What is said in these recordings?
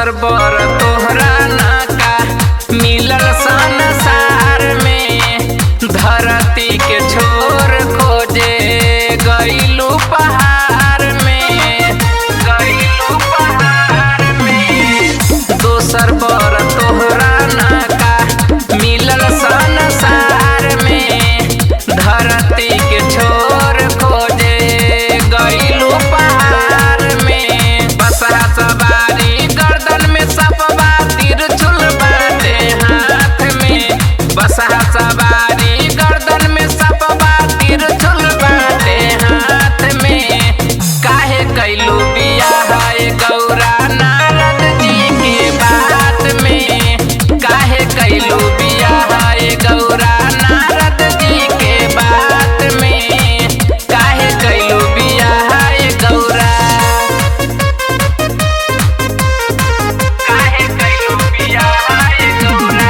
दोसर बर तोहरा नाका मिलल संसार में धरती के छोर खोजे गईलू पहाड़ में गईलू पहाड़ में दोसर बर तोहरा नाका मिलल संसार में धरती के छोर खोजे गईलू पहाड़ में बसा सवारी गर्दन में सपवा तिरछुल बाटे हाथ में बसा सवारी गर्दन में सपवा तिरछुल बाटे हाथ में काहे कैलू बियाह ए गौरा नारद जी के बात में काहे कैलू बियाह ए गौरा नारद जी के बात में काहे कैलू बियाह ए गौरा काहे कैलू बियाह ए गौरा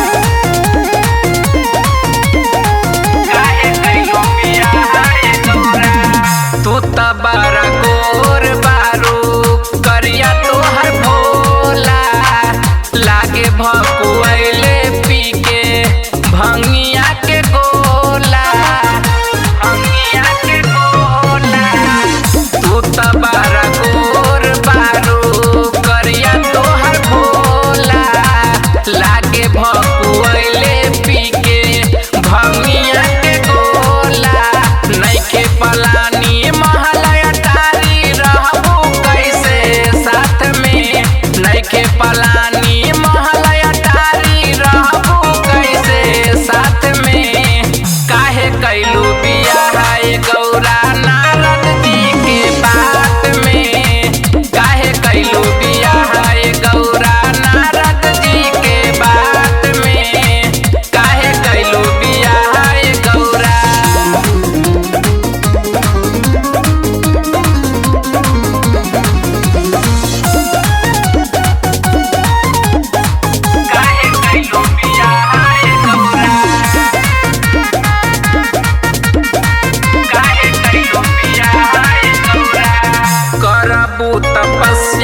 काहे कैलू बियाह ए गौरा तू त बारा गोर बारू करिया तोहर भोला लागे भकुआइले पी के भंगिया के गोला भंगिया के गोला तू त बारा गोर बारू करिया तोहर भोला लागे भकुआइले पी के भंगिया के गोला नइखे पलानी महलया टारी रहबू कैसे साथ में नइखे पलानी महलया टारी रहबू कैसे साथ में काहे कैलू बियाह ए गौरा नारद जी के बात में काहे कैलू बियाह ए गौरा नारद जी के बात में काहे कैलू बियाह ए गौरा काहे कैलू बियाह ए गौरा काहे कैलू बियाह ए गौरा करबू तपस्या